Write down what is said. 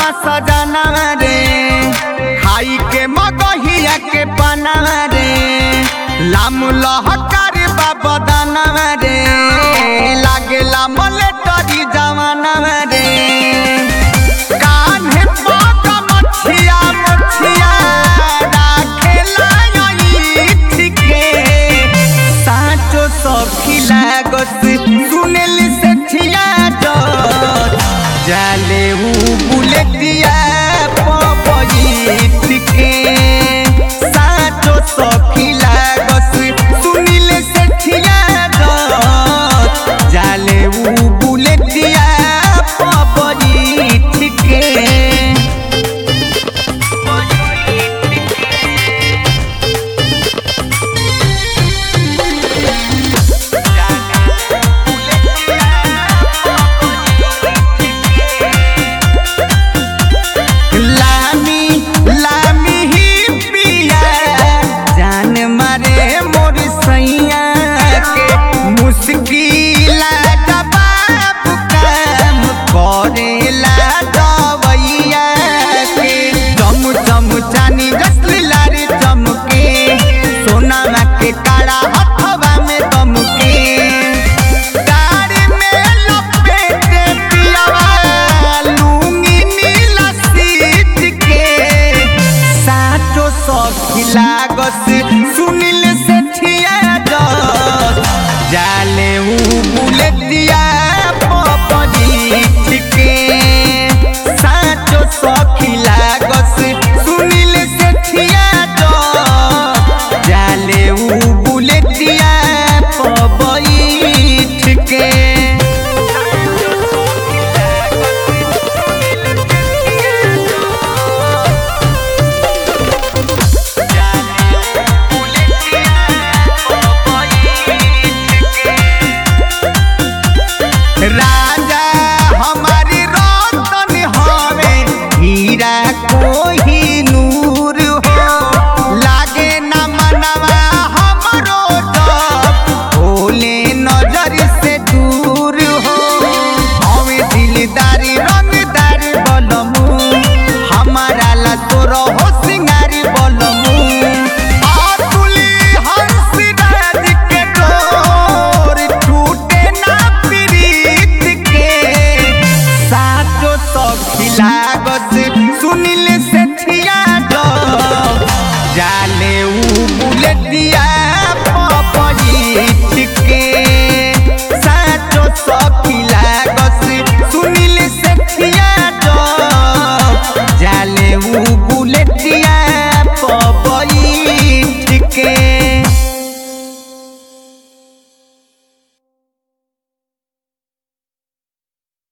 बा सजना रे खाई के मगहिया के पना रे लाम लहकार बा बदना रे लागेला मलेटरी जवाना रे कान्हे पग मछिया मछिया राखेला ठीके साँचो सखी लागस सुनेल से छिया डर जाले ऊ बुलेटिया पपईत के साँचो सखी लागस सुनिल से छिया डर जाले ऊ बुलेटिया पपईत के लामी लामी ही पिया जान मारे मोर सैया के मुश्किल जवाब काम करेला दवैया के चम चम चानी जसली लारी चमके सोना के काला हथवा में दमके गाड़ी में लपेटे पियावा लूंगी नीला सीट के साचो सखी लागस सुनिल